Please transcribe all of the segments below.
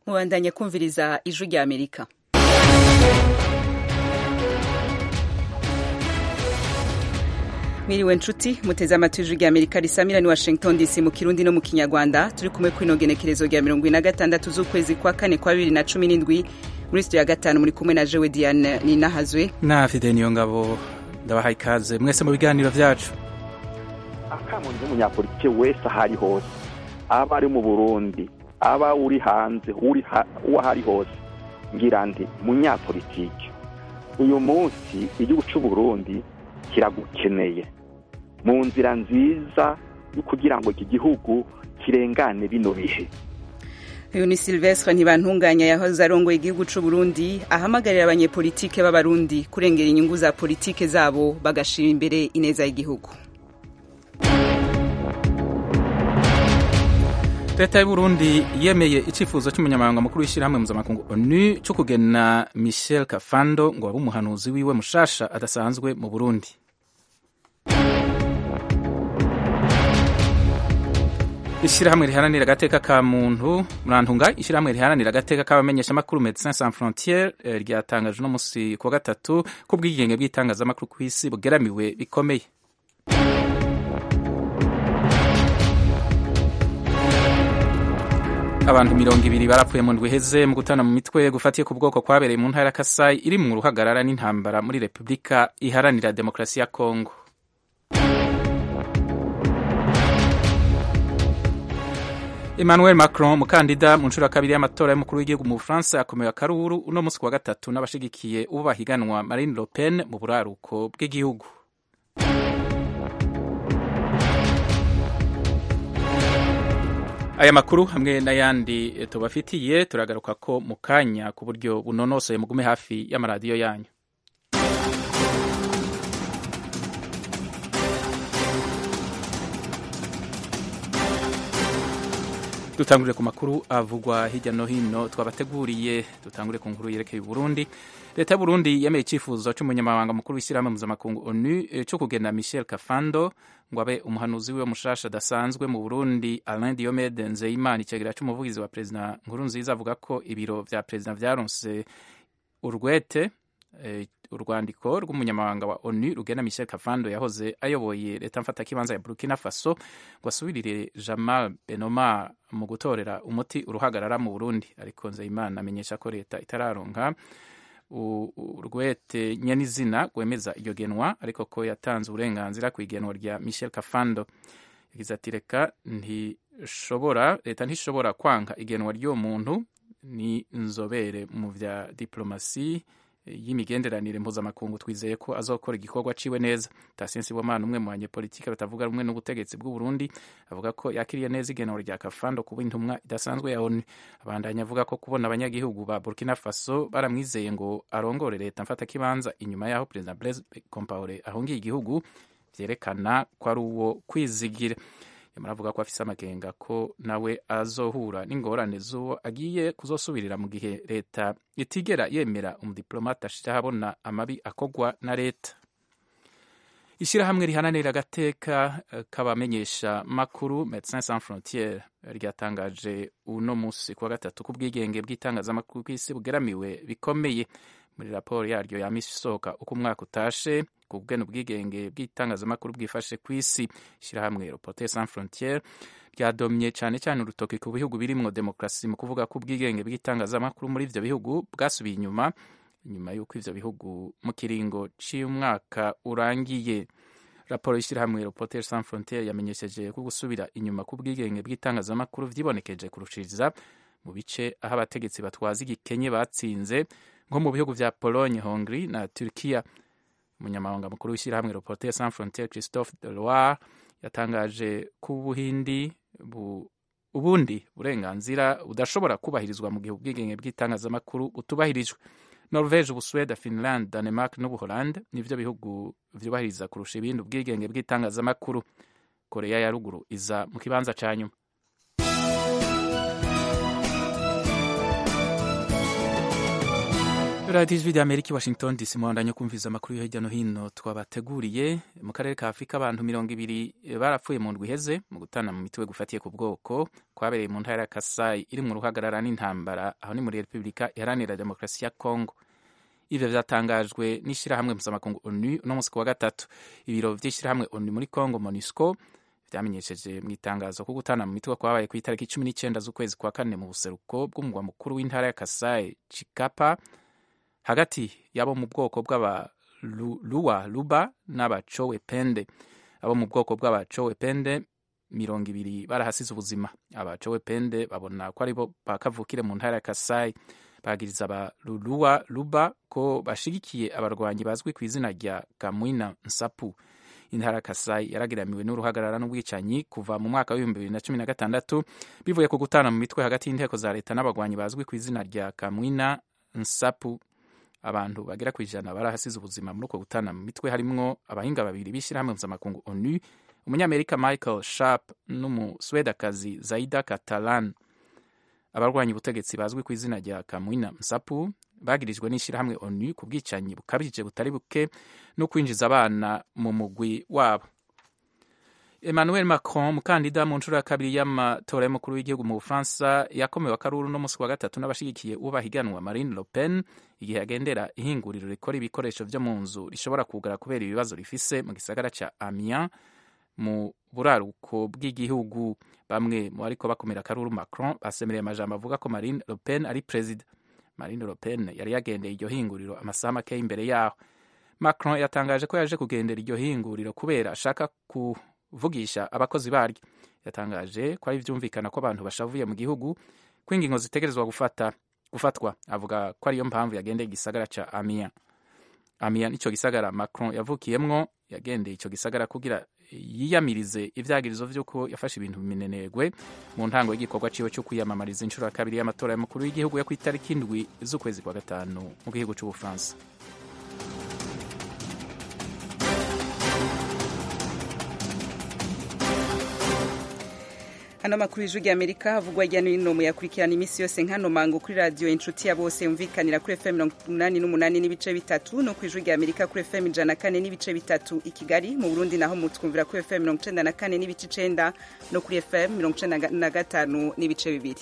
mubandanya kumviriza ijwi rya amerika mwiriwe nshuti muteze amatwi ijwi rya amerika risamira ni washington dc mu kirundi no mu kinyarwanda turi kumwe kwino genekerezo rya mirongo ine na gatandatu z'ukwezi kwa kane kwa bibiri na cumi n'indwi muri studio ya gatanu muri kumwe na jewe diane ninahazwe na fide niyo ngabo ndabahaye ikaze mwese mu biganiro vyacu akamuntu w'umunyapolitike wese aho ari hose aba ari mu burundi aba uri hanze uri uwo ari hose ngira ndi munyapolitike uyu munsi igihugu c'uburundi kiragukeneye mu nzira nziza yo kugira ngo iki gihugu kirengane bino bihe uyu ni silvestre ntibantunganya yahoze arongoye igihugu c'u Burundi ahamagarira abanyepolitike b'abarundi kurengera inyungu za politike zabo bagashira imbere ineza y'igihugu leta y'uburundi yemeye icifuzo c'umunyamabanga mukuru w'ishyirahamwe mpuzamakungu onu co kugena michel kafando ngo abe umuhanuzi wiwe mushasha adasanzwe mu burundi ishyirahamwe riharanira agateka ka muntu murantunga ishyirahamwe riharanira agateka k'abamenyeshamakuru medecins sans frontiere ryatangaje uno musi ku wa gatatu ko ubwigenge bw'itangazamakuru ku isi bugeramiwe bikomeye abantu mirongo ibiri barapfuye mu ndwi iheze mu gutana mu mitwe gufatiye ku bwoko kwabereye mu ntara ya kasayi iri mu ruhagarara n'intambara muri repubulika iharanira demokarasi ya kongo emmanuel macron umukandida mu nshuro ya kabiri y'amatora y'umukuru w'igihugu mu bufaransa yakomewe akaruru uno munsi wa gatatu n'abashigikiye uwo bahiganwa marine le pen mu buraruko bw'igihugu aya makuru hamwe n'ayandi tubafitiye turagaruka ko mu kanya ku buryo bunonosoye mugume hafi y'amaradiyo yanyu dutangurire ku makuru avugwa hirya no hino twabateguriye dutangure ku nkuru yerekeye Burundi leta y'Uburundi yemeye icyifuzo cy'umunyamabanga mukuru w'ishyirahamwe mpuzamakungu ONU cyo kugena Michel Kafando ngo abe umuhanuzi wiwe mushasha adasanzwe mu Burundi Alain Diomede Nzeyimana icegera c'umuvugizi wa perezida Nkurunziza avuga ko ibiro vya perezida vyaronse urwete e, urwandiko rw'umunyamabanga wa ONU rugena Michel Kafando yahoze ayoboye leta mfatakibanza ya Burkina Faso ngo asubirire Jamal Benoma mu gutorera umuti uruhagarara mu Burundi ariko Nzeyimana amenyesha ko leta itararonka urwete nyenizina rwemeza iryo genwa ariko ko yatanze uburenganzira ku igenwa rya Michel Kafando yagize ati reka ntishobora leta ntishobora kwanga igenwa ry'uwo muntu ni inzobere mu vya diplomasi y'imigenderanire mpuzamakungu twizeye ko azokora igikorwa ciwe neza Tatien Sibomana umwe mu banyepolitike batavuga rumwe n'ubutegetsi bw'u Burundi avuga ko yakiriye neza igenero rya Kafando kuba intumwa idasanzwe ya ONU abandanya avuga ko kubona abanyagihugu ba Burkina Faso baramwizeye ngo arongore leta mfata kibanza inyuma yaho President Blaise Compaoré ahungiye igihugu vyerekana ko ari uwo kwizigira muravuga ko afise amakenga ko nawe azohura n'ingorane z'uwo agiye kuzosubirira mu gihe leta itigera yemera umudiplomate ashira habona amabi akogwa na leta ishyirahamwe rihananira agateka k'abamenyesha makuru Medecins Sans Frontieres ryatangaje uno musi kuwa gatatu ko ubwigenge bw'itangazamakuru kw'isi bugeramiwe bikomeye muri raporo yaryo ya misi isohoka uko umwaka utashe ku bwene ubwigenge bw'itangazamakuru bwifashe ku isi ishyirahamwe Reporters Sans Frontieres ryadomye cyane cyane urutoki ku bihugu birimwo demokarasi mu kuvuga ko ubwigenge bw'itangazamakuru muri ivyo bihugu bwasubiye inyuma inyuma y'uko ivyo bihugu mu kiringo c'umwaka urangiye raporo y'ishyirahamwe Reporters Sans Frontieres yamenyesheje ko gusubira inyuma k'ubwigenge bw'itangazamakuru vyibonekeje kurushiriza mu bice aho abategetsi batwaza igikenye batsinze nko mu bihugu vya Pologne, Hongrie na Turkiya umunyamabanga mukuru w'ishyirahamwe Reporters Sans Frontieres Christophe Deloire yatangaje ko ubuhindi bu, ubundi burenganzira budashobora kubahirizwa mu gihe ubwigenge bw'itangazamakuru butubahirijwe Norvege, Ubusuweda, Finland, Denmark n'Ubuholande nivyo bihugu vyubahiriza kurusha ibindi ubwigenge bw'itangazamakuru. Korea ya ruguru iza mu kibanza ca nyuma. radiyo ijwi rya amerika i washington dc muhandanya kumviza amakuru yo hirya no hino twabateguriye mu karere ka afurika abantu mirongo ibiri barapfuye mu ndwi iheze mu gutana mu mitwe gufatiye ku bwoko kwabereye mu ntara ya kasayi iri mu ruhagarara n'intambara aho ni muri repubulika iharanira demokarasi ya kongo ivyo vyatangajwe n'ishirahamwe mpuzamakungu onu uno musi ku wa gatatu ibiro vy'ishirahamwe onu muri kongo monusco vyamenyesheje mu itangazo ko gutana mu mitwe kwabaye ku itariki cumi n'icenda z'ukwezi kwa kane mu buseruko bw'umugwa mukuru w'intara ya kasayi chikapa hagati y'abo mu bwoko bw'abaluwa luba n'abacowepende abo mu bwoko bw'abacowepende mirongo ibiri barahasize ubuzima abacowepende babona ko aribo bakavukire mu ntara ya kasayi bagiriza abaluluwa luba ko bashigikiye abarwanyi bazwi ku izina rya kamwina nsapu intara ya kasayi yaragiramiwe n'uruhagarara n'ubwicanyi kuva mu mwaka w'ibihumbi bibiri na cumi na gatandatu bivuye ku gutana mu mitwe hagati y'inteko za leta n'abagwanyi bazwi ku izina rya kamwina nsapu abantu bagera ku ijana barahasize ubuzima muri uko gutana mu mitwe harimwo abahinga babiri b'ishyirahamwe mpuzamakungu onu umunyamerika michael sharp n'umuswedakazi zaida catalan abarwanya ubutegetsi bazwi ku izina rya kamwina msapu bagirijwe n'ishyirahamwe onu ku bwicanyi bukabije butari buke no kwinjiza abana mu mugwi wabo emmanuel macron umukandida mu nshuro ya kabiri y'amatora y'umukuru w'igihugu mu bufaransa yakomewe akaruru no musi wa gatatu n'abashigikiye uwo bahiganwa marine le pen igihe agendera ihinguriro rikora ibikoresho vyo mu nzu rishobora kugara kubera ibibazo rifise mu gisagara ca amiens mu buraruko bw'igihugu bamwe mu bariko bakomera akaruru macron basemereye amajambo avuga ko marine le pen ari perezida marine le pen yari yagendeye iryo hinguriro amasaha makeya imbere yaho macron yatangaje ko yaje kugendera iryo hinguriro kubera ashaka ku vugisha abakozi baryo yatangaje ko ari vyumvikana ko abantu bashavuye mu gihugu ko ingingo zitegerezwa gufata gufatwa avuga ko ariyo mpamvu yagendeye igisagara ca Amiens Amiens nico gisagara Macron yavukiyemwo yagendeye ico gisagara kugira yiyamirize ivyagirizo vy'uko yafashe ibintu bimenenegwe mu ntango y'igikorwa ciwe cyo kwiyamamariza inshuro ya kabiri y'amatora y'umukuru w'igihugu yo kw'itariki indwi z'ukwezi kwa gatanu mu gihugu c'ubufaransa hano makuru y'ijwi rya amerika havugwa hirya no hino muyakurikirana iminsi yose nk'ano mango kuri radiyo inshuti ya bose yumvikanira kuri fm mirongo umunani n'umunani n'ibice bitatu no ku ijwi rya amerika kuri fm ijana na kane n'ibice bitatu i kigali mu burundi naho mutwumvira kuri fm mirongo icenda na kane n'ibice icenda no kuri fm mirongo icenda na gatanu n'ibice bibiri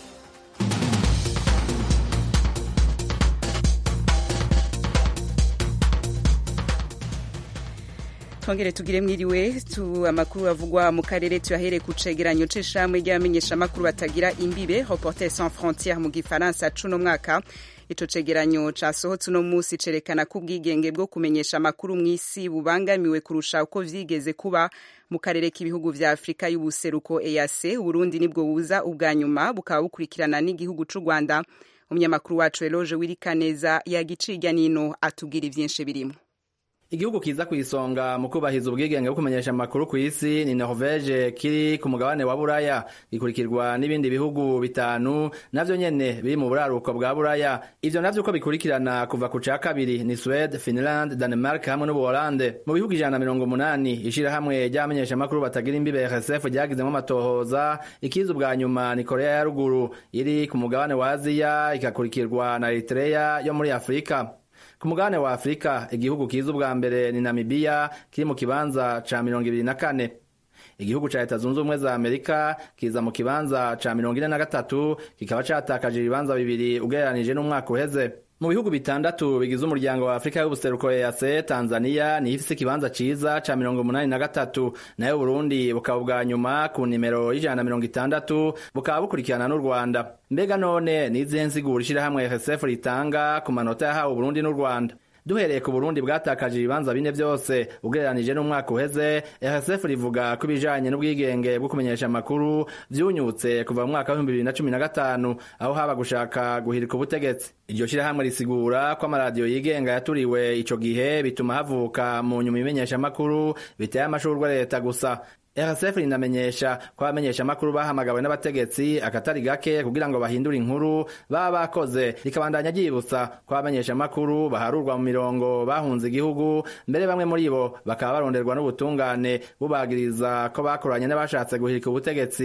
twongere tugire mwiriwe tu amakuru avugwa mu karere tuyahere ku cegeranyo c'ishamwe ry'abamenyeshamakuru batagira imbibe reporter sans frontiere mu gifaransa cuno mwaka ico cegeranyo casohotse uno musi cerekana ko ubwigenge bwo kumenyesha amakuru mw'isi bubangamiwe kurusha uko vyigeze kuba mu karere k'ibihugu vya afurika y'ubuseruko eac uburundi nibwo buza ubwa nyuma bukaba bukurikirana n'igihugu c'u rwanda umunyamakuru wacu eloge wirikaneza yagiciga nino atubwira ivyinshi birimo igihugu kiza ku isonga mu kubahiriza ubwigenge bwo kumenyesha amakuru ku isi ni Norvege kiri ku mugabane wa Buraya gikurikirwa n'ibindi bihugu bitanu navyo nyene biri mu buraruko bwa Buraya ivyo navyo uko bikurikirana kuva ku ca kabiri ni Sweden, Finland, Denmark hamwe n'Ubuholande mu bihugu ijana na mirongo umunani ishirahamwe ry'abamenyesha amakuru batagira imbibe RSF ryagizemwo amatohoza ikiza ubwa nyuma ni Korea ya ruguru iri ku mugabane wa Aziya ikakurikirwa na Eritrea yo muri Afrika ku mugabane wa afurika igihugu kiza ubwa mbere ni namibiya kiri mu kibanza ca mirongo ibiri na kane igihugu ca leta zunze ubumwe za amerika kiza mu kibanza ca mirongo ine na gatatu kikaba catakaje ibibanza bibiri ugereranije n'umwaka uheze mu bihugu bitandatu bigize umuryango wa afurika y'ubuseruko EAC tanzania niyo ifise ikibanza ciza ca mirongo umunani na gatatu nayo burundi bukaba ubwa nyuma ku nimero y'ijana na mirongo itandatu bukaba bukurikirana n'u rwanda mbega none nizihe nsigura ishirahamwe rsf ritanga ku manota yahawe uburundi n'u rwanda duhereye ku burundi bwatakaje ibibanza bine vyose ugereranije n'umwaka uheze rsf rivuga ko ibijanye n'ubwigenge bwo kumenyesha amakuru vyunyutse kuva mu mwaka w'ibihumbi bibiri na cumi na gatanu aho haba gushaka guhirika ubutegetsi iryo shirahamwe risigura ko amaradiyo yigenga yaturiwe ico gihe bituma havuka mu nyuma imenyesha amakuru biteye amashurwe leta gusa RSF rinamenyesha ko abamenyesha amakuru bahamagawe n'abategetsi akatari gake kugira ngo bahindure inkuru baba bakoze rikabandanya ryibutsa ko abamenyesha amakuru baharurwa mu mirongo bahunze igihugu mbere bamwe muri bo bakaba baronderwa n'ubutungane bubagiriza ko bakoranye n'abashatse guhirika ubutegetsi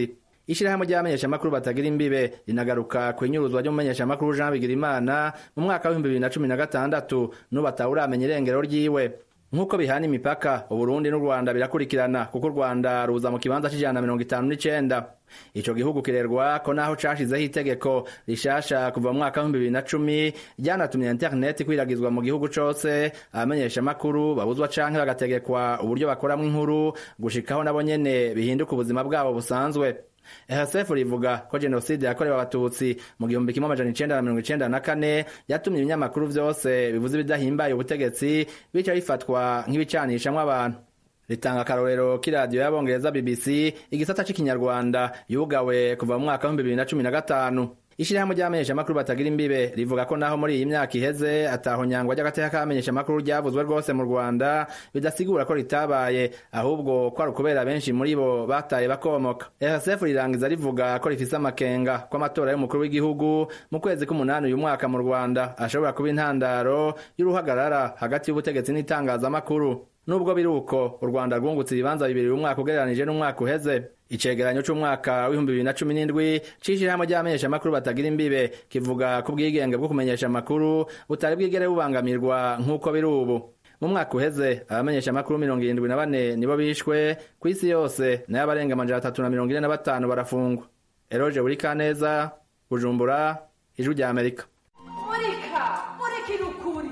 ishirahamwe ry'abamenyeshamakuru batagira imbibe rinagaruka ku inyuruzwa ry'umumenyeshamakuru jean bigirimana mu mwaka w'ibihumbi bibiri na cumi na gatandatu n'ubu atawuramenya irengero ryiwe nk'uko bihana imipaka uburundi n'u rwanda birakurikirana kuko u rwanda ruza mu kibanza c'ijana na mirongo itanu n'icenda ico gihugu kirerwa ko naho cashizeho itegeko rishasha kuva mu mwaka w'ibihumbi bibiri na cumi ryanatumye interineti kwiragizwa mu gihugu cose abamenyeshamakuru babuzwa canke bagategekwa uburyo bakoramwo inkuru gushikaho nabo nyene bihinduka ubuzima bwabo busanzwe RSF rivuga ko jenoside yakorewe abatutsi mu gihumbi kimwe amajana icenda na mirongo icenda na kane yatumye ibinyamakuru vyose bivuze ibidahimbaye ubutegetsi bica bifatwa nk'ibicanishamwo abantu ritanga akarorero k'iradiyo y'abongereza BBC igisata c'ikinyarwanda yugawe kuva mu mwaka w'ibihumbi bibiri na cumi na gatanu ishirahamwe ry'abamenyeshamakuru batagira imbibe rivuga ko naho muri iyi myaka iheze ataho nyangwa ry'agateka k'abamenyeshamakuru ryavuzwe rwose mu rwanda bidasigura ko ritabaye ahubwo ko ari ukubera benshi muri bo bataye bakomoka rsf rirangiza rivuga ko rifise amakenga ko amatora y'umukuru w'igihugu mu kwezi k'umunani uyu mwaka mu rwanda ashobora kuba intandaro y'uruhagarara hagati y'ubutegetsi n'itangazamakuru nubwo biri uko u rwanda rwungutse ibibanza bibiri umwaka ugereranije n'umwaka uheze icegeranyo c'umwaka w'ibihumbi bibiri na cumi n'indwi c'ishirahamwe ry'abamenyeshamakuru batagira imbibe kivuga ku bwigenge bwo kumenyesha amakuru butari bwigere bubangamirwa nk'uko biri ubu mu mwaka uheze abamenyeshamakuru mirongo irindwi na bane nibo bishwe ku isi yose nayo abarenga amajana atatu na mirongo ine na batanu barafungwa eroje buri kaneza bujumbura ijwi rya amerika murika murikira ukuri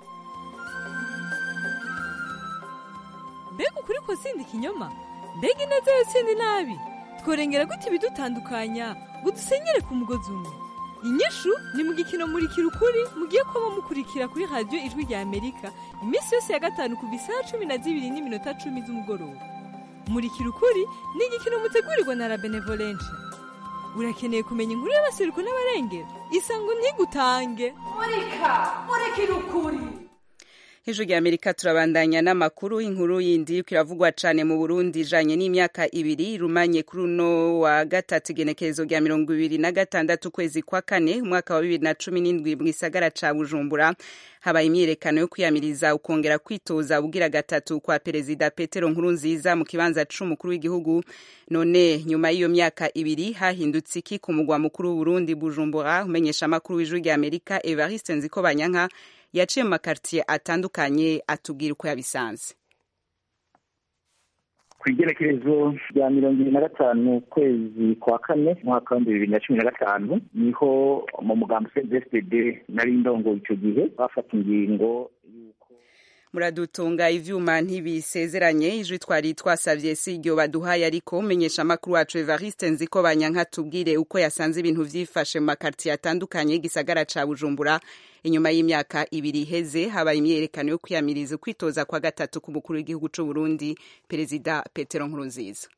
mbega ukuri ko sindi ikinyoma mbega ineza yo sindi nabi tworengera gute ibidutandukanya ngo dusenyere ku mugozi umwe inyishu ni mu gikino murikira ukuri mugiye kuba mukurikira kuri radiyo ijwi rya amerika iminsi yose ya gatanu kuva isaha cumi na zibiri n'iminota cumi z'umugoroba murikira ukuri ni igikino mutegurirwa na la benevolencia urakeneye kumenya inkuru y'abaseruko n'abarengera isango ntigutange murika murikira ukuri hejuru rya amerika turabandanya n'amakuru inkuru yindi kiravugwa cane mu burundi ijanye n'imyaka ibiri rumanye kuri uno wa gatatu igenekerezo rya mirongo ibiri na gatandatu ukwezi kwa kane umwaka wa bibiri na cumi n'indwi mu gisagara ca bujumbura habaye imyiyerekano yo kwiyamiriza ukongera kwitoza ubugira gatatu kwa perezida petero nkurunziza mu kibanza c'umukuru w'igihugu none nyuma y'iyo myaka ibiri hahindutse iki ku mugwa mukuru w'uburundi bujumbura umenyesha amakuru w'ijuru rya amerika evariste nzikobanyanka yaciye mu makartiye atandukanye atubwira uko yabisanze ku igerekerezo rya mirongo ibiri na gatanu ukwezi kwa kane umwaka w'ibihumbi bibiri na cumi na gatanu niho mu mugambi cdfpd nari ndongo icyo gihe bafata ingingo y'uko muradutunga ivyuma ntibisezeranye ijwi twari twasavye si iryo baduhaye ariko umenyesha amakuru wacu evariste nziko banyanka tubwire uko yasanze ibintu vyifashe mu makartiye atandukanye y'igisagara ca bujumbura inyuma y'imyaka ibiri iheze habaye imyerekano yo kwiyamiriza ukwitoza kwa gatatu ku mukuru w'igihugu c'u Burundi perezida Petero Nkurunziza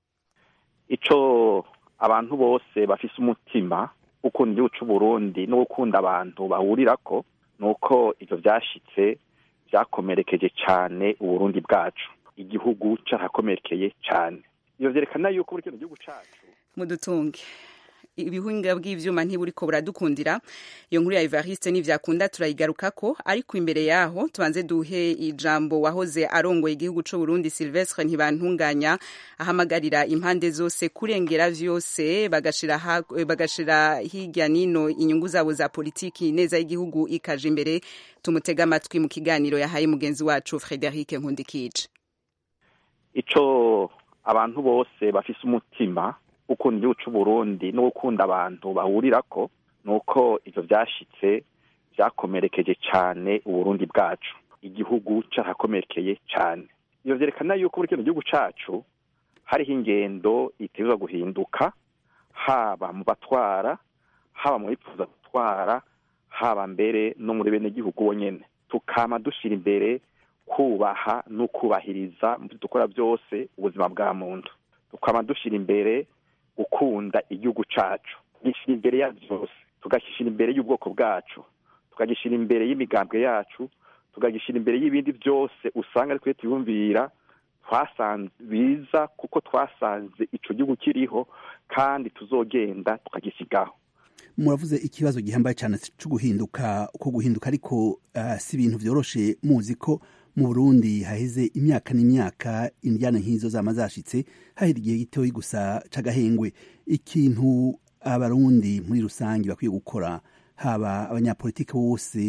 ico abantu bose bafise umutima ukunda igihugu c'u Burundi no gukunda abantu bahurirako nuko ivyo vyashitse vyakomerekeje cane uburundi bwacu igihugu carakomerekeye cane ivyo vyerekana yuko buri kino gihugu cacu mudutunge ibihinga bw'ivyuma ntiburiko buradukundira iyo nkuru ya Evariste nivyakunda turayigarukako ariko imbere yaho tubanze duhe ijambo wahoze arongoye igihugu c'u Burundi Silvestre ntibantunganya ahamagarira impande zose kurengera vyose bagashira ha, bagashira hirya nino inyungu zabo za politiki neza y'igihugu ikaje imbere tumutega amatwi mu kiganiro yahaye mugenzi wacu Frederic Nkundikije ico abantu bose bafise umutima ukunda igihugu c'u Burundi no gukunda abantu bahurirako nuko ivyo vyashitse vyakomerekeje cane uburundi bwacu igihugu carakomerekeye cane ivyo vyerekana yuko muri kino gihugu cacu hariho ingendo itegerezwa guhinduka haba mu batwara haba mu bipfuza gutwara haba mbere no muri bene gihugu bonyene tukama dushira imbere kubaha no kubahiriza mu vyo dukora byose ubuzima bwa muntu tukama dushira imbere gukunda igihugu cacu gishyira imbere ya byose tugashyira imbere y'ubwoko bwacu tukagishyira imbere y'imigambwe yacu tukagishyira imbere y'ibindi byose usanga ari twe tuyumvira twasanze biza kuko twasanze ico gihugu kiriho kandi tuzogenda tukagisigaho muravuze ikibazo gihambaye cyane cyo guhinduka uko guhinduka ariko uh, si ibintu vyoroshe muzi ko mu burundi haheze imyaka n'imyaka indyana nk'izo zama zashitse hahera igihe gitoyi gusa c'agahengwe ikintu abarundi muri rusange bakwiye gukora haba abanyapolitiki bose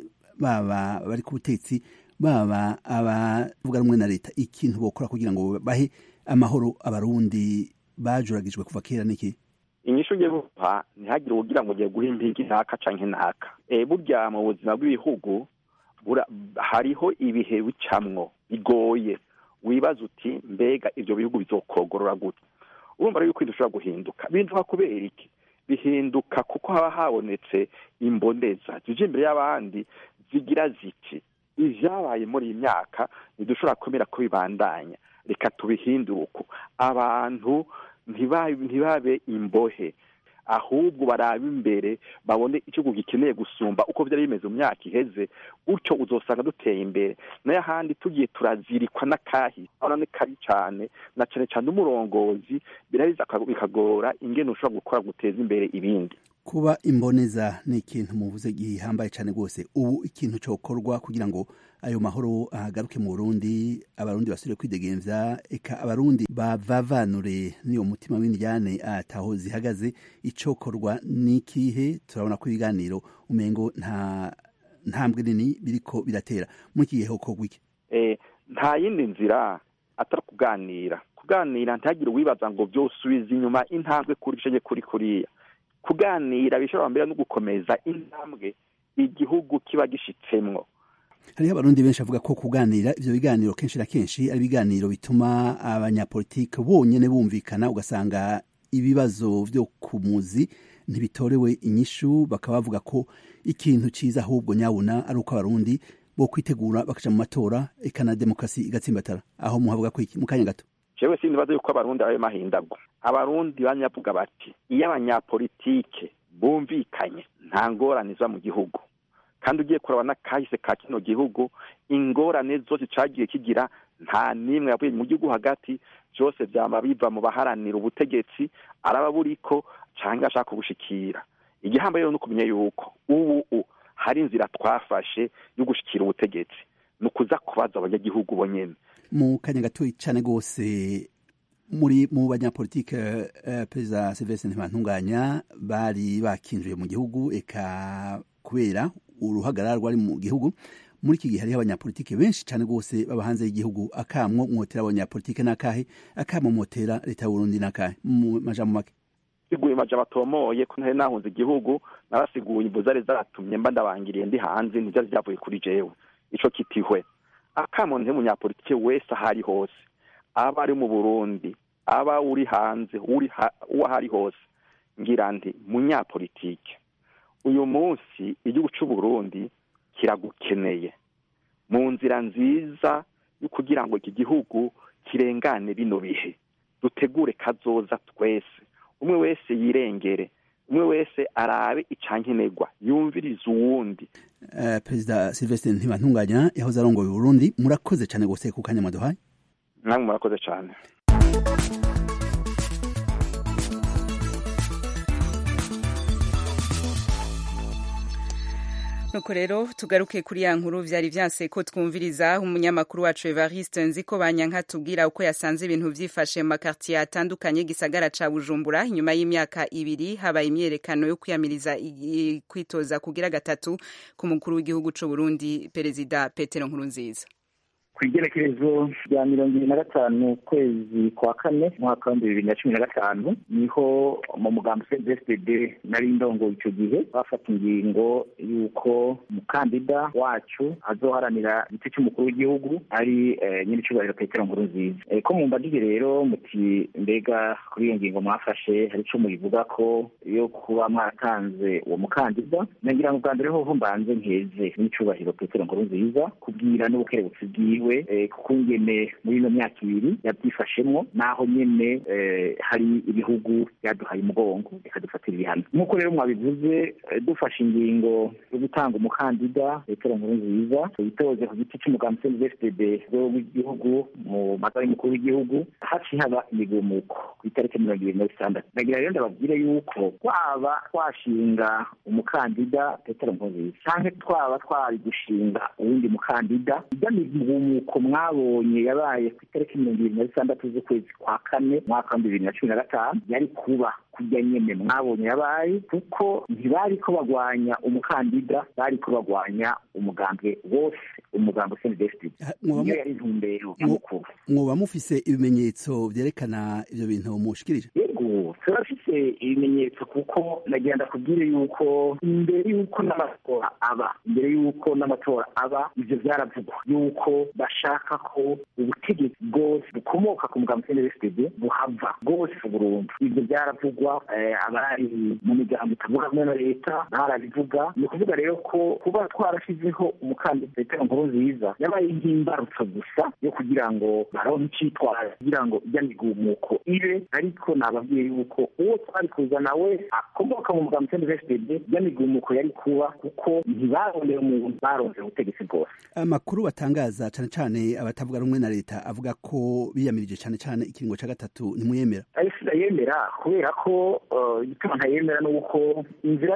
baba bari ku butetsi baba abavuga rumwe na leta ikintu bokora kugira ngo bahe amahoro abarundi bajuragijwe kuva kera niki inyishu ugiye guha ntihagire ugira ngo ugiye guha impinga ntaka canke ntaka e, burya mu buzima bw'ibihugu hariho ibihe bicamwo bigoye wibaza uti mbega ivyo bihugu bizokogorora gute urumva rero yuko dushobora guhinduka bihinduka kubera iki bihinduka kuko haba habonetse imboneza zije imbere y'abandi zigira ziti ivyabaye muri iyi myaka ntidushobora kwemera ko bibandanya reka tubihindure uko abantu ntibabe imbohe ahubwo barabe imbere babone igihugu gikeneye gusumba uko byari bimeze mu myaka iheze gutyo uzosanga duteye imbere nayo ahandi tugiye turazirikwa n'akahise urabona ni kabi cyane na cyane cyane umurongozi birabiza bikagora ingene ushobora gukora guteza imbere ibindi kuba imboneza ni ikintu muvuze gihambaye cyane rwose ubu ikintu cyokorwa kugira ngo ayo mahoro ahagaruke mu burundi abarundi basubire kwidegemvya eka abarundi bavavanure n'iyo mutima w'indyane ataho zihagaze icokorwa n'ikihe turabona ko ibiganiro umengo nta ntambwe nini biriko biratera muri iki gihe hokorwa iki nta yindi nzira atari kuganira kuganira ntihagire uwibaza ngo vyosubiza inyuma intambwe kuri cenye kuri kuriya kuganira bishobora mbere no gukomeza intambwe igihugu kiba gishitsemwo hariho abarundi benshi bavuga ko kuganira ivyo biganiro kenshi na kenshi ari ibiganiro bituma abanyapolitike bonyene bumvikana ugasanga ibibazo vyo ku muzi ntibitorewe inyishu bakaba bavuga ko ikintu ciza ahubwo nyabuna ari uko abarundi bo kwitegura bakaja mu matora eka na demokarasi igatsimbatara aho muhavuga ko iki mu kanya gato jewe sinibaza yuko abarundi abaye mahindagwa abarundi banyavuga bati iyo abanyapolitike bumvikanye nta ngorane ziba mu gihugu kandi ugiye kuraba n'akahise ka kino gihugu ingorane zose cagiye kigira nta n'imwe yavuye mu gihugu hagati vyose vyama biva mu baharanira ubutegetsi araba buriko canke ashaka kubushikira igihambaye rero ni ukumenya yuko ubu hari inzira twafashe yo gushikira ubutegetsi ni ukuza kubaza abanyagihugu bonyene mu kanya gatoyi cane rwose muri mu banyapolitike uh, perezida silvestre ntibantunganya bari bakinjiye mu gihugu eka kubera uruhagarara rwari mu gihugu muri iki gihe hariho abanyapolitike benshi cyane rwose baba hanze y'igihugu akamwo mwotera abanyapolitike n'akahe akamwo mwotera leta y'uburundi n'akahe mu majambo make siguye majambo atomoye ko ntari nahunze igihugu narasiguye imvu zari zatumye mba ndabangiriye ndi hanze ntivyari vyavuye kuri jewe ico kitihwe akamo nte munyapolitike wese ahari hose aba ari mu burundi aba uri hanze uri uwo ahari hose ngira nti munyapolitike uyu munsi igihugu c'uburundi kiragukeneye mu nzira nziza yo kugira ngo iki gihugu kirengane bino bihe dutegure kazoza twese umwe wese yirengere umwe wese arabe icankenerwa yumvirize uwundi uh, perezida silvestre ntibantunganya yahoze arongoye uburundi murakoze cyane gose ku kanya mwaduhaye namwe murakoze cyane nuko rero tugaruke kuri ya nkuru vyari vyanse ko twumviriza umunyamakuru wacu Evariste nziko banyanka tubwira uko yasanze ibintu vyifashe mu makartier atandukanye gisagara ca Bujumbura inyuma y'imyaka ibiri habaye imyerekano yo kwiyamiriza kwitoza kugira gatatu ku mukuru w'igihugu c'u Burundi perezida Petero Nkurunziza ku igerekerezo rya mirongo ibiri na gatanu ukwezi kwa kane umwaka w'ibihumbi bibiri na cumi na gatanu niho mu mugambi cdfd nari ndongo icyo gihe bafata ingingo y'uko umukandida wacu azoharanira igice cy'umukuru w'igihugu ari nyir'icyubahiro petero nkuru nziza ko mu mbagire rero muti mbega kuri iyo ngingo mwafashe hari icyo muyivuga ko yo kuba mwaratanze uwo mukandida nagira ngo bwa mbere hoho mbanze nkeze nyir'icyubahiro petero nkuru nziza kubwira n'ubukerebutsi bwiwe wiwe eh, kuko ingene muri ino myaka ibiri yabyifashemwo naho nyene eh, hari ibihugu byaduhaye umugongo bikadufatira ibihano nk'uko rero mwabivuze eh, dufashe ingingo yo gutanga umukandida petero nkurunziza yitoze ku giti cy'umugambi cndfdb w'igihugu mu matora y'umukuru w'igihugu haciye haba imigumuko ku itariki mirongo ibiri na zitandatu ndagira rero ndababwire yuko twaba twashinga umukandida petero nkurunziza canke twaba twari gushinga uwundi mukandida ijya migumuko mwabonye yabaye ku itariki mirongo ibiri na zitandatu z'ukwezi kwa kane mwaka wa bibiri na cumi na gatanu yari kuba kujya nyene mwabonye yabaye kuko ntibari ko bagwanya umukandida bari ko bagwanya umugambwe wose umugambi cndfd mwoba niyo mu- yari intumbero nyamukuru mwoba mufise ibimenyetso vyerekana ivyo bintu mushikirije yego turafise ibimenyetso kuko nagira ndakubwire yuko imbere yuko n'amatora aba imbere yuko n'amatora aba ivyo vyaravugwa yuko bashaka ko ubutegetsi bwose bukomoka ku mugambi cndfd buhava bwose burundu ivyo vyaravugwa eh, abari mu migambo itavuga hamwe na leta barabivuga ni ukuvuga rero ko kuba twarashizeho umukandida petero nkurunziza yabaye nk'imbarutso gusa yo kugira ngo baronke icitwara kugira ngo ijya migumuko ibe ariko nababwiye yuko uwo twari kuzana wese akomoka mu mugambi cndfd ijya migumuko yari kuba kuko ntibarondeye umuntu barondeye ubutegetsi bwose amakuru batangaza cane cane abatavuga rumwe na leta avuga ko biyamirije cane cane ikiringo ca gatatu ntimuyemera ariko ndayemera kubera ko eh, igituma ntayemera ni uko inzira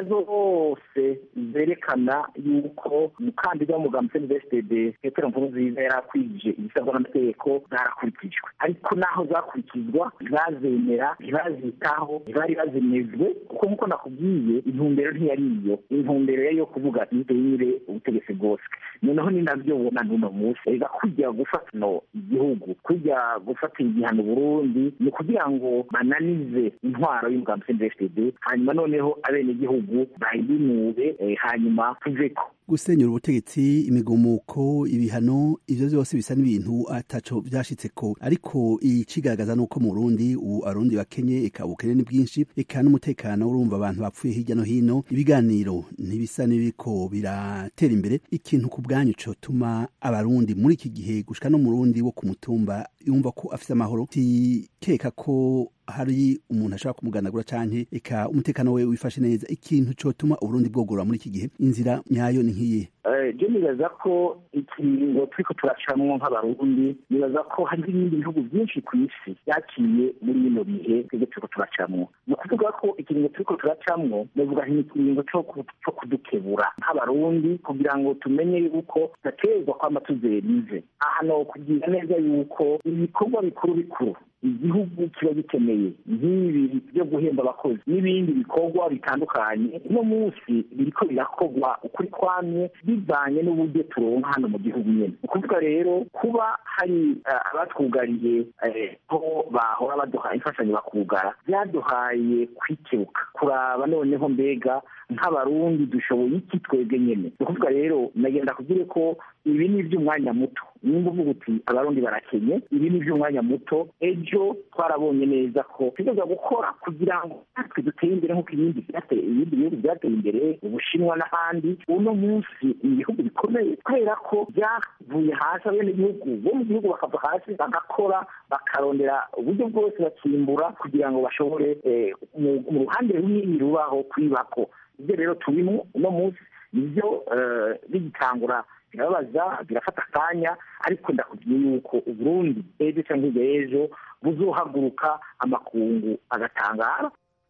zose zerekana yuko umukandida w'umugambi cndfd petero nkurunziza yari akwije ibisabwa n'amategeko zarakurikijwe ariko naho zakurikizwa ntibazemera ntibazitaho ntibari bazinezwe kuko nk'uko nakubwiye intumbero ntiyari iyo intumbero yari iyo kuvuga ntidenyire ubutegetsi bwose noneho ni nabyo ubona n'uno munsi reka kujya gufata no igihugu kujya gufatira igihano burundi ni ukugira ngo bananize intwaro y'umugambi cndfd hanyuma noneho abenegihugu bayinube eh, hanyuma tuveko gusenyura ubutegetsi imigumuko ibihano ivyo vyose bisa n'ibintu ataco vyashitseko ariko icigaragaza nuko mu Burundi ubu abarundi bakenye eka ubukene ni bwinshi eka n'umutekano urumva abantu bapfuye hirya no hino ibiganiro ntibisa n'ibiriko biratera imbere ikintu ku bwanyu cotuma abarundi muri iki gihe gushika no mu Burundi wo ku mutumba yumva ko afise amahoro tikeka ko hari umuntu ashobora kumuganagura canke eka umutekano we wifashe neza ikintu cotuma uburundi bwogora muri iki gihe inzira nyayo ni nk'iyihe Eh, je nibaza ko ikiringo turiko turacamwo nk'abarundi nibaza ko hari n'ibindi bihugu byinshi ku isi byaciye muri bino bihe twebwe turiko turacamwo ni ukuvuga ko ikiringo turiko turacamwo novuga nti ni ikiringo co ku- co kudukebura nk'abarundi kugira ngo tumenye yuko tudaterwa kwama tuzerize aha no kugira neza yuko ibikorwa bikuru bikuru igihugu kiba gikeneye nk'ibi byo guhemba abakozi n'ibindi bikorwa bitandukanye uno munsi biriko birakorwa ukuri kwamye bivanye n'uburyo turonka hano mu gihugu nyene ni ukuvuga rero kuba hari eh, abatwugariye eh, ko bahora baduha imfashanyo bakugara byaduhaye kwikebuka kuraba noneho mbega nk'abarundi dushoboye iki twebwe nyene ni ukuvuga rero nagenda kubwire ko ibi ni iby'umwanya muto nimba uvuga uti abarundi barakenye ibi ni iby'umwanya muto ejo twarabonye neza ko tugeza gukora kugira ngo natwe dutere imbere nk'uko ibindi byateye ibindi bihugu byateye imbere ubushinwa n'ahandi uno munsi ni ibihugu bikomeye kubera ko byavuye hasi abenegihugu bo mu gihugu bakava hasi bagakora bakarondera uburyo bwose bakimbura kugira ngo bashobore eh, mu- mu ruhande runini rubaho kwibako ibyo rero turimo uno munsi nibyo eh, bigitangura birababaza birafata akanya ariko ndakubwiye yuko uburundi ejo cyangwa hirya y'ejo buzohaguruka amakungu agatangara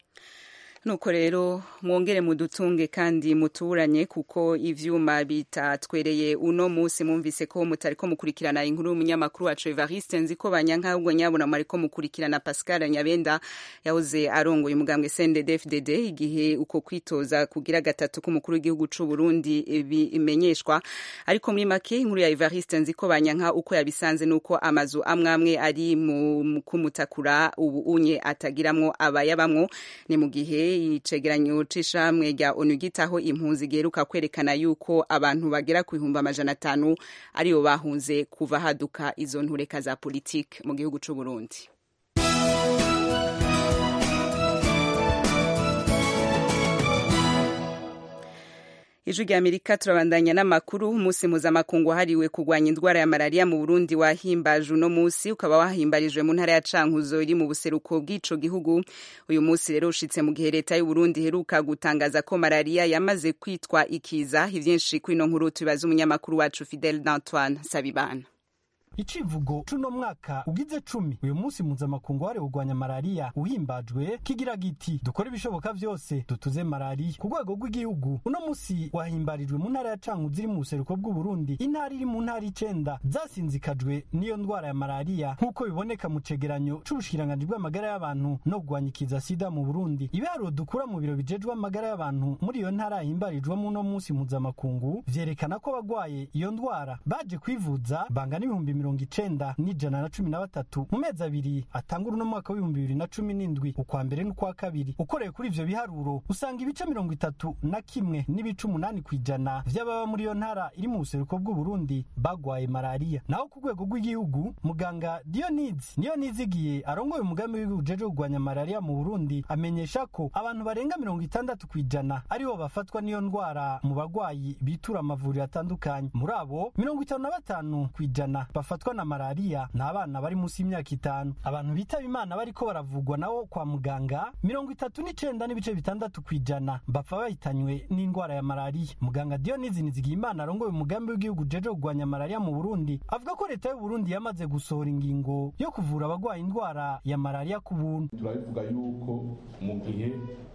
nuko rero mwongere mudutunge kandi muturanye kuko ivyuma bitatwereye uno musi mwumvise ko mutariko mukurikirana inkuru y'umunyamakuru wacu Evariste nziko banyanka ahubwo nyabona mwariko mukurikirana Pascal Nyabenda yahoze arongoye umugambwe CNDD-FDD igihe uko kwitoza kugira gatatu k'umukuru w'igihugu c'u Burundi bimenyeshwa ariko muri make inkuru ya Evariste nziko banyanka uko yabisanze nuko amazu amwe amwe ari mu kumutakura ubu unye atagiramwo abayabamwo ni mu gihe icegeranyo c'ishamwe rya onu gitaho impunzi giheruka kwerekana yuko abantu bagera ku bihumbi amajana atanu aribo bahunze kuva haduka izo ntureka za politike mu gihugu c'u Burundi ijwi rya amerika turabandanya n'amakuru umunsi mpuzamakungu wahariwe kurwanya indwara ya malariya mu burundi wahimbaje uno munsi ukaba wahimbarijwe mu ntara ya cankuzo iri mu buseruko bw'ico gihugu uyu munsi rero ushitse mu gihe leta y'uburundi iheruka gutangaza ko malariya yamaze kwitwa ikiza ivyinshi kwino nkuru tubibaza umunyamakuru wacu fidel d'antoine sabibana icivugo cuno mwaka ugize cumi uyu munsi mpuzamakungu wahariwe kurwanya malariya uhimbajwe kigira giti dukore ibishoboka vyose dutuze malariya ku rwego rw'igihugu uno munsi wahimbarijwe mu ntara ya cankuzo iri mu buseruko bw'uburundi intara iri mu ntara icenda zasinzikajwe n'iyo ndwara ya malariya nk'uko biboneka mu cegeranyo c'ubushikiranganji bw'amagara y'abantu no kurwanya ikiza sida mu burundi ibiharuro dukura mu biro bijejwe amagara y'abantu muri iyo ntara yahimbarijwemo uno munsi mpuzamakungu vyerekana ko abagwaye iyo ndwara baje kwivuza bangana ibihumbi mirongo icenda n'ijana na cumi na batatu mu mezi abiri atangura uno mwaka w'ibihumbi bibiri na cumi n'indwi ukwa mbere n'ukwa kabiri ukoreye kuri ivyo biharuro usanga ibice mirongo itatu na kimwe n'ibice umunani kw'ijana vy'ababa muri iyo ntara iri mu buseruko bw'uburundi bagwaye malariya naho ku rwego rw'igihugu muganga dionizi niyo nizigiye arongoye umugambi w'igihugu ujejwe kurwanya malariya mu burundi amenyesha ko abantu barenga mirongo itandatu kw'ijana aribo bafatwa n'iyo ndwara mu bagwayi bitura amavuriro atandukanye muri abo mirongo itanu na batanu kw'ijana bafatwa na malariya ni abana bari munsi y'imyaka itanu abantu bitaba imana bariko baravugwa nabo kwa muganga mirongo itatu n'icenda n'ibice bitandatu kw'ijana bapfa bahitanywe n'indwara ya malariya muganga dionizi nizigiyimana arongoye umugambi w'igihugu ujejwe kurwanya malariya mu burundi avuga ko leta y'uburundi yamaze gusohora ingingo yo kuvura abagwaye indwara ya malariya ku buntu turabivuga yuko mu gihe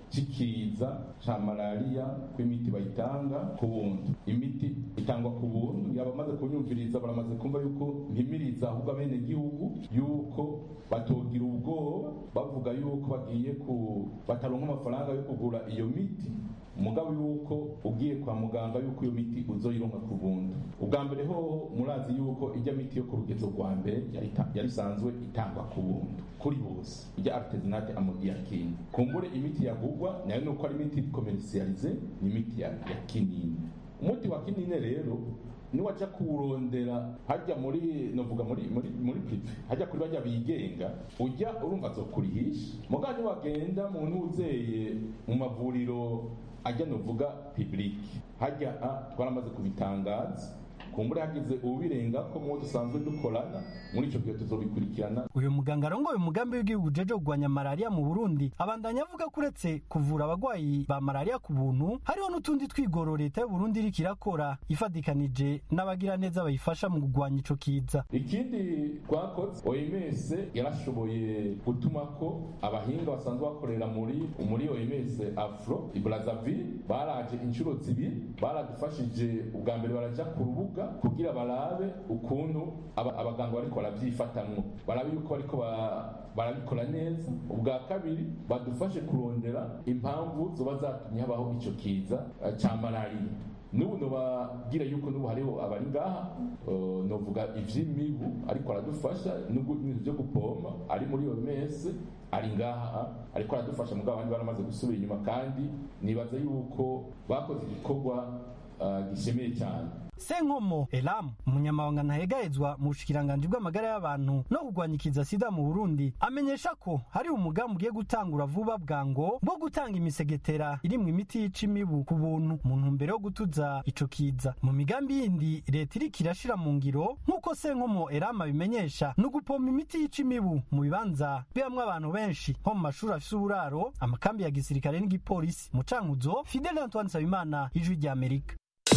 cikiza ca malariya ko imiti bayitanga ku buntu imiti itangwa ku buntu yaba amaze kunyumviriza baramaze kumva yuko mpimiriza ahubwo abene gihugu yuko batogira ubwoba bavuga yuko bagiye ku bataronka amafaranga yo kugura iyo miti umugabo yuko ugiye kwa muganga yuko iyo miti uzoyironka ku buntu ubwa mbere hoho murazi yuko ijya miti yo ku rugezo rwa mbere yari isanzwe itangwa ku buntu kuri bose ijya artesinate amodiakine kumbure imiti yagugwa nayo nuko ari imiti komerisiyalize ni imiti ya, ya kinini umuti wa kinini rero niwaja kuwurondera hajya muri novuga muri muri muri prive hajya kuri bajya bigenga ujya urumva azokurihisha mugabo niwagenda mu ntuzeye mu mavuriro ajya novuga public hajya twaramaze kubitangaza kumbure hagize ubirenga ko mu dusanzwe dukorana muri icyo gihe tuzobikurikirana uyu muganga arongoye umugambi w'igihugu ujeje kurwanya malariya mu burundi abandanya avuga ko uretse kuvura abagwayi ba malariya ku buntu hariho n'utundi twigoro leta y'uburundi iriko irakora ifadikanije n'abagiraneza bayifasha mu kurwanya ico kiza ikindi twakoze oms yarashoboye gutuma ko abahinga basanzwe bakorera muri muri oms afro ibrazaville baraje inshuro zibiri baradufashije ubwa mbere baraja ku rubuga kugira barabe ukuntu abaganga bariko baravyifatamwo barabe yuko bariko barabikora neza ubwa kabiri badufashe kurondera impamvu zoba zatumye habaho ico kiza ca malariya n'ubu nobabwira yuko n'ubu hariho abari ngaha novuga ivy'imibu ariko aradufasha n'ibintu vyo gupompa ari muri iyo mese ari ngaha ariko aradufasha mugabo abandi baramaze gusubira inyuma kandi nibaza yuko bakoze igikorwa gishemeye cyane senkomo elamu umunyamabanga ntahegahezwa mu bushikiranganji bw'amagara y'abantu no kurwanya ikiza sida mu burundi amenyesha ko hari umugambi ugiye gutangura vuba bwango bwo gutanga imisegetera irimwo imiti yica imibu ku buntu mu ntumbero yo gutuza ico kiza mu migambi yindi leta iriko irashira mu ngiro nk'uko senkomo elamu abimenyesha ni ugupompa imiti yica imibu mu bibanza bibamwo abantu benshi nko mu mashuri afise uburaro amakambi ya gisirikare n'igipolisi mu cankuzo fidele antoine nsabimana ijwi rya amerika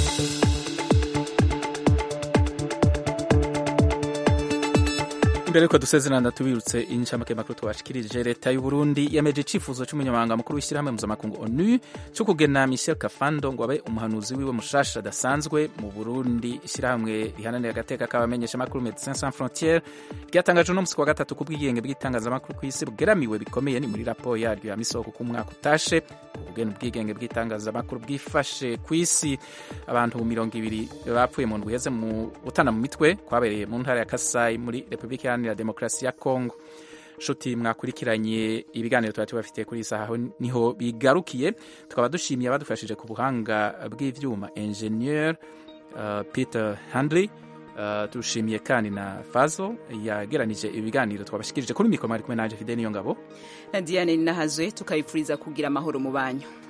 mbere yuko dusezerana tubirutse inshamake makuru twashikirije leta y'u Burundi yemeje icifuzo c'umunyamabanga mukuru w'ishyirahamwe mpuzamakungu ONU cyo kugena Michel Kafando ngo abe umuhanuzi wiwe mushasha adasanzwe mu Burundi ishyirahamwe rihananira agateka k'abamenyesha makuru Médecins Sans Frontières ryatangaje uno musi wa gatatu ku bwigenge bw'itangazamakuru ku isi bugeramiwe bikomeye ni muri raporo yaryo ya misoko ku mwaka utashe ubugeni ubwigenge bw'itangazamakuru bwifashe ku isi abantu mirongo ibiri bapfuye mu ndwi heze mu gutana mu mitwe kwabereye mu ntara ya Kasai muri Republika Iharanira Demokarasi ya Kongo nshuti mwakurikiranye ibiganiro tuba tubafitiye kuri iyi saha niho bigarukiye tukaba dushimiye abadufashije ku buhanga bw'ivyuma ingenieur uh, Peter Handley Uh, tushimiye kandi na fazo yageranije ibiganiro twabashikirije kuri mikoro mwari kumwe nanje fide niyo ngabo na diane ninahazwe tukabipfuriza kugira amahoro mu banyu